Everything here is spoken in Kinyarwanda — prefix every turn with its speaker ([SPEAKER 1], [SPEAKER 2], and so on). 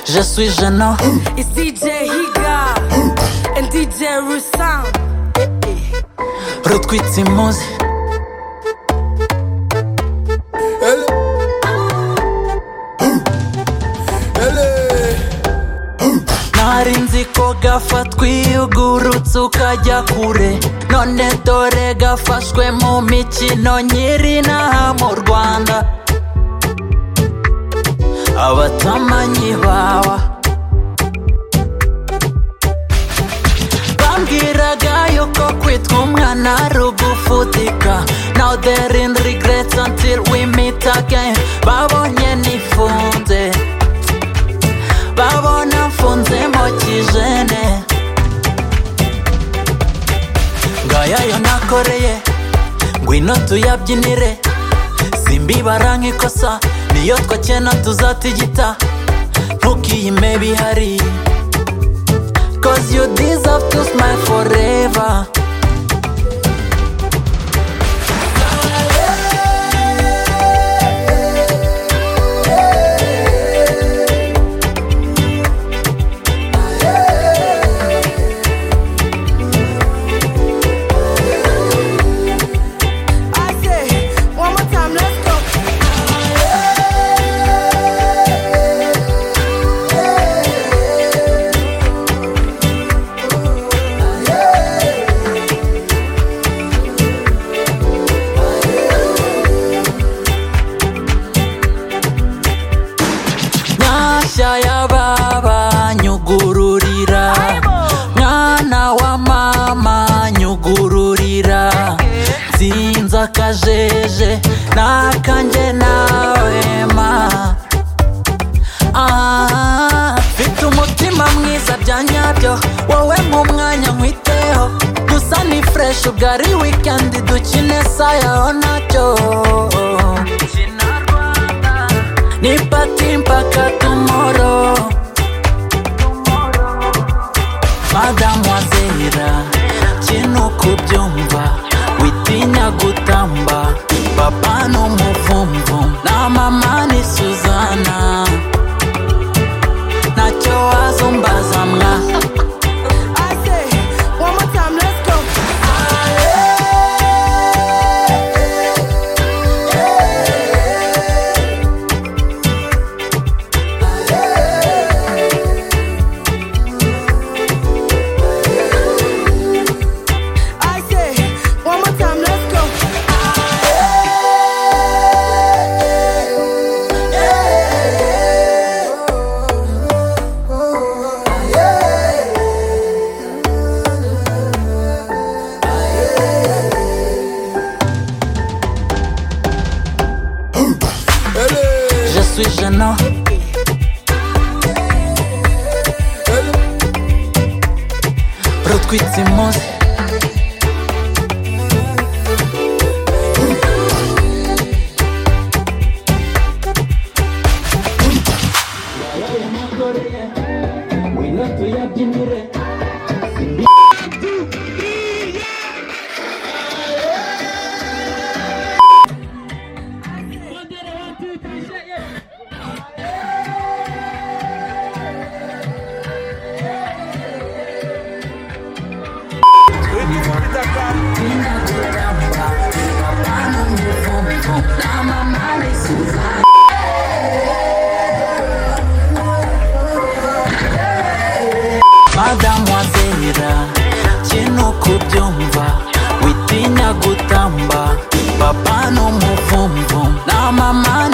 [SPEAKER 1] je suis gênant.
[SPEAKER 2] It's DJ Higa and DJ Rusam.
[SPEAKER 1] Ruth Kwitsimuz,
[SPEAKER 3] Elle Elle
[SPEAKER 1] nari nzi ko gafatwa uyugurutse ukajya kure none dore gafashwe mu mikino nyiri inaha mu rwanda abatamanyi bawa bambwiraga yuko kwitwa umwana ari ugufutika now there in regrets until we meet again babonye nifunze babona mfunzemo kijene ngaya yo nakoreye ngwino tuyabyinire simbibara nk'ikosa niyo twakena tuzatigita ntukiyime bihari cause you deserve to smile forever
[SPEAKER 2] I say, one more time, let's go.
[SPEAKER 1] nyashya y'ababanyugururira mwana wa mama nyugururira nzinze akajeje n'akanjye nawe ma Ah, mfite umutima mwiza bya nyabyo wowe mwanya nkwiteho gusa ni fureshi ubwo ari wikendi dukine sayaho nacyo ni pati mpaka tumoro madamu azera kino kubyumva witinya gutamba papa ni umuvumvu na mama ni suzana ntacyo wazumbaza mwa
[SPEAKER 2] I say, one more time, let's go. I say, one more time, let's go.
[SPEAKER 3] Elle
[SPEAKER 1] je suis gênant
[SPEAKER 3] Elle
[SPEAKER 1] rutwitsimuzi madamu azera kino kubyumva witinya gutamba papa ni umuvumvu na mama